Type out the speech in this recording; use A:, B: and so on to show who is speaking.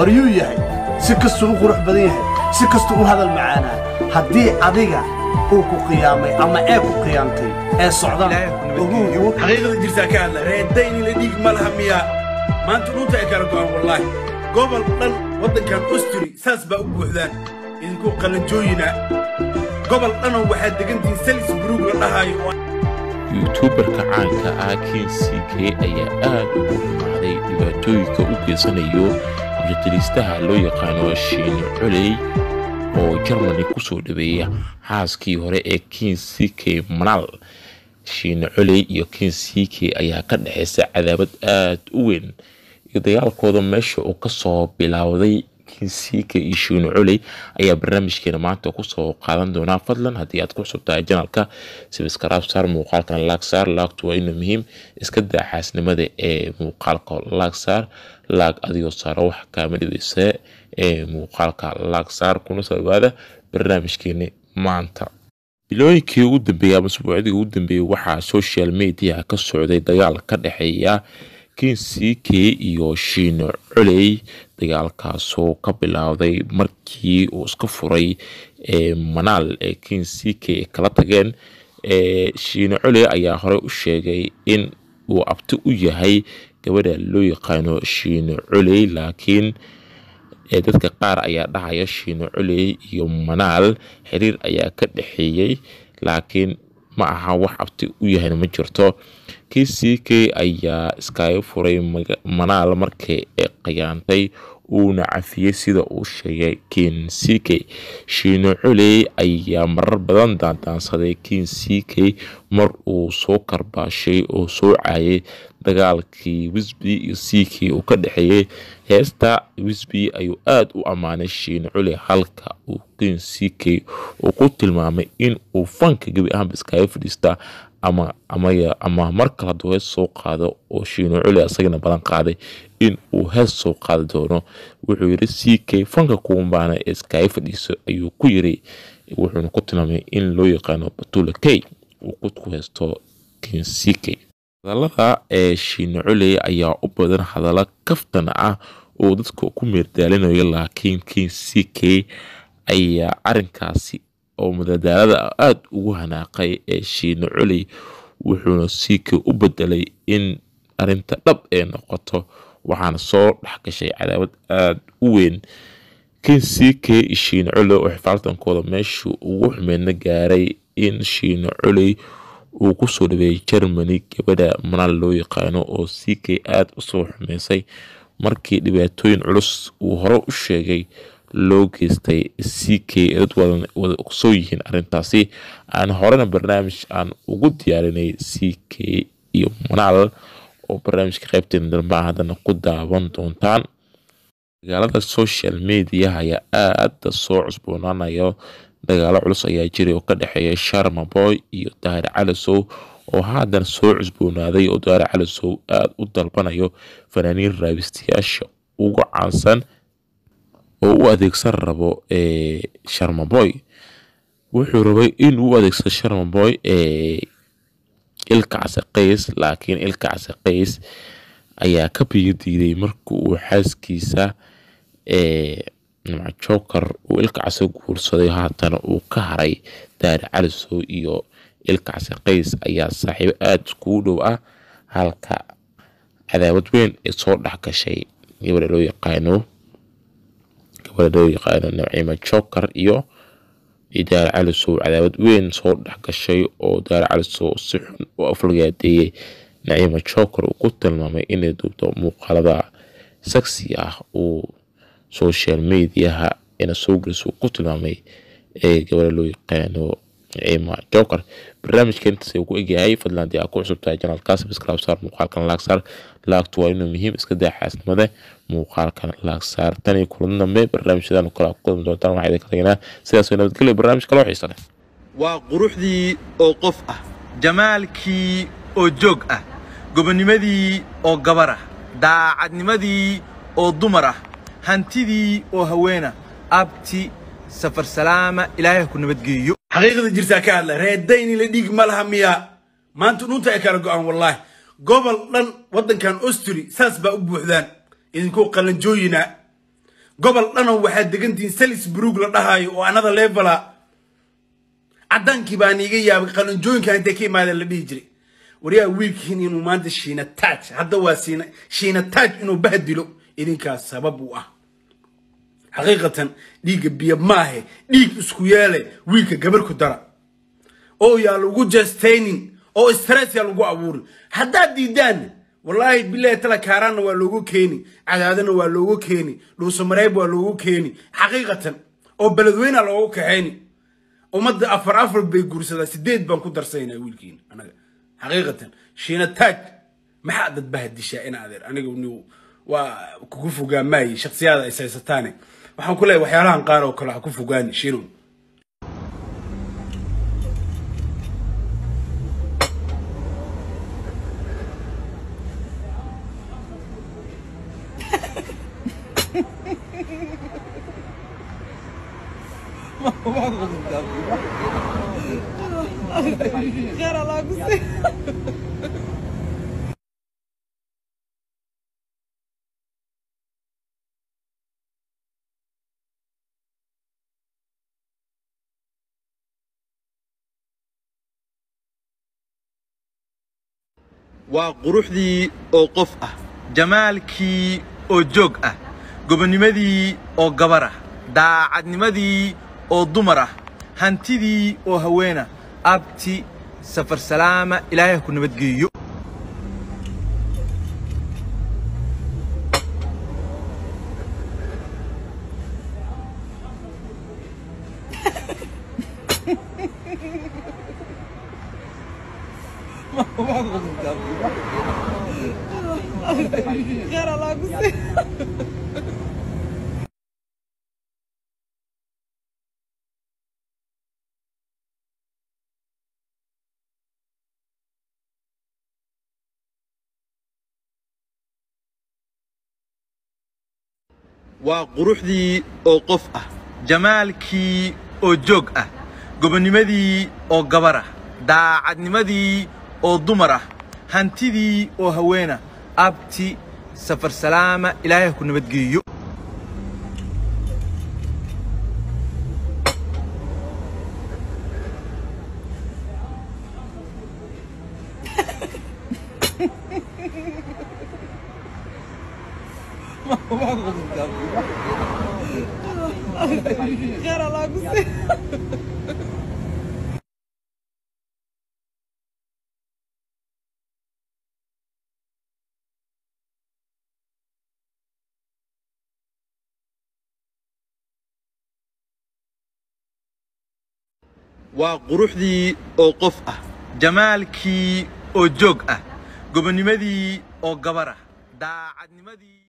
A: waryuu yahay si kastuu u qurux badan yahay si kastuu u hadal macaanaa haddii adiga uu ku qiyaamay ama ee ku qiyaamtay ee socdaan ogow
B: xaqiiqada jirtaa ka hadla reedayni la dhiig ma laha miyaa maanta dhunta ay kala go'an wallaahi gobol dhan waddankan osturi saas baa u buuxdaan idinku qalanjooyina gobol dhanan waxaad degantihiin salisburug la dhahaayo oo
C: yuutuubarka caanka ah kensigee ayaa aad ugu xumaaday dhibaatooyinka u geysanayo mujadiliistaha loo yaqaano shiine coley oo jarmani ku soo dhaweeya xaaskii hore ee kinsike manal shiine coley iyo kinsike ayaa ka dhexeysa cadaabad aad u weyn iyo dagaalkooda meesha uu kasoo bilowday kinsike iyo shiine coley ayaa barnaamijkeena maanta kusoo qaadan doonaa fadlan haddii aad ku cusubtahay janalka sibskaraab saar muuqaalkan laag saar laagtu waa inuu muhiim iska daa xaasnimada ee muuqaalka laag saar laag adigoo saaro wax kaama dhibeysa ee muuqaalka laag saar kuna soo dhawaada barnaamijkeeni maanta bilooyinkii ugu dambeeyay ama usbuucdii ugu dambeeyey waxaa social media ka socday dagaal ka dhexeeya kinsike iyo shiine coley dagaalkaasoo ka bilowday markii uu iska furay manaal ee kinsike ay kala tageen shiine coley ayaa horey u sheegay in uu abti u yahay gabadha loo yaqaano shiine coley laakiin dadka qaar ayaa dhahaya shiine coley iyo manaal xiriir ayaa ka dhexeeyey laakiin ma aha wax abti u yahayna ma jirto kck ayaa iskaaga furay manaal markii ay khiyaantay uuna cafiyey sida uu sheegay kinsike shiine coley ayaa marar badan daandaansaday kinsike mar uu soo karbaashay oo soo caayay dagaalkii wisby iyo ck uu ka dhexeeyey heesta wisby ayuu aada u ammaanay shiine coley halka uu kinsike uu ku tilmaamay in uu fanka gebi ahaanba iskaaga fadhiista ama amaya ama mar kale hadduu hees soo qaado oo shiine culi asagana balan qaaday in uu hees soo qaadi doono wuxuu yidhi c k fanka kuumbaana ee iskaaga fadhiiso ayuu ku yiri wuxuuna ku tilmaamay in loo yaqaano batula k uu ku haysto kin c k hadallada ee shiine culey ayaa u badan hadallo kaftan ah oo dadka ku meerdaalinayo laakiin kin c k ayaa arinkaasi oo madadaalada aada ugu hanaaqay ee shiine coley wuxuuna siike u bedelay in arinta dhab ee noqoto waxaana soo dhexgashay cadaabad aada u weyn kin siike iyo shiine coley oo xifaaltankooda meeshuu ugu xumeydna gaaray in shiine coley uu kusoo dhaweeyay germany gabadha manaal loo yaqaano oo ck aada usoo xumeysay markii dhibaatooyin culus uu hore u sheegay loo geystay c k dad wada ogsoo yihiin arintaasi aan horena barnaamij aan ugu diyaarinay c k iyo manaal oo barnaamijka qaybteena dalmaa haddana ku daawan doontaan dagaalada social mediaha ayaa aada soo cusboonaanayo dagaalo culus ayaa jiray oo ka dhexeeya sharmaboy iyo daahir calisow oo haatan soo cusboonaaday oo daahir calisow aada u dalbanayo fanaaniin raabistayaasha ugu caansan oo u adeegsan rabo sharmaboy wuxuu rabay in uu adeegsado sharmaboy ilka casaqays laakiin ilka casaqays ayaa ka biyo diiday marka uu xaaskiisa joker uu ilka casa guursaday haatana uu ka haray daari calisow iyo ilka casaqays ayaa saaxiibo aada iskugu dhow ah halka cadaawad weyn ee soo dhex gashay gabadha loo yaqaano gabadha loo yaqaano nabciima joker iyo daari calisow cadaawad weyn soo dhex gashay oo daari calisow si xun u aflagaadeeyey naciima joker uu ku tilmaamay inay duubto muuqaalada saxi ah uu social mediaha ina soo geliso uu ku tilmaamay ee gabadha loo yaqaano naciima joker barnaamijka intaas uu ku egyahay fadlan haddii aad ku cusubtahay janalka subscribe saar muuqaalkan laag saar laagtu waa inuu muhiim iska daa xaasnimada muuqaalkan laag saar tan iyo kulan dambe barnaamijyadan kale ku kulmi doontaan waxaa idinka tagnaa sidaas way nabadgelyo barnaamij kaloo xiisa leh
D: waa quruxdii oo qof ah jamaalkii oo joog ah gobonnimadii oo gabar ah daacadnimadii oo dumar ah hantidii oo haweena abti safar salaama ilaahay ku nabadgeeyo
B: xaqiiqada jirtaa ka hadla reedayni la dhiig ma laha miyaa maanta dhunta ay kala go'an wallaahi gobol dhan waddankan osturi saas baa u buuxdaan idinku qalanjooyina gobol dhanan waxaad degantihiin salisburg la dhahaayo oo anada levela caddaankii baan iiga yaabay qalinjooyinkan intay ka imaadeen la dhihi jiray waryaa wiilkiin inuu maanta shiina taaj hadda waa siina shiina taaj inuu bahdilo idinkaas sabab u ah xaqiiqatan dhiigga biyo maahe dhiig isku yeele wiilka gabar ku dara oo yaa lagu jestaynin oo stress yaa lagu abuurin haddaad diidaan wallaahi bilahi tala kaaraanna waa loogu keeni cadaadana waa loogu keeni dhuusamareeb waa loogu keeni xaqiiqatan oo beledweyna loogu kaxayni ummadda afar afar bay guursadaa sideed baan ku darsaynaa wiilkiina anaga xaqiiqatan shiina taaj maxaa dad bahadishaa ina adeer aniga ni waa kugu fogaa maayi shaksiyaada is haysataane waxaan ku leeyahay waxyaalahan qaar oo kale ha ku fogaani shiinow
E: Cara lá, você.
D: waa quruxdii oo qof ah jamaalkii oo joog ah gobonnimadii oo gabar ah daacadnimadii oo dumar ah hantidii oo haweena abti safar salaama ilaahay ha ku nabadgeeyo
E: Cara lá, você.
D: waa quruxdii oo qof ah jamaalkii oo joog ah gobonnimadii oo gabar ah daacadnimadii oo dumar ah hantidii oo haweena abti safar salaama ilaahay ha ku nabadgeeyo
E: Cara lá, você.
D: waa quruxdii oo qof ah jamaalkii oo joog ah gobonnimadii oo gabar ah daacadnimadii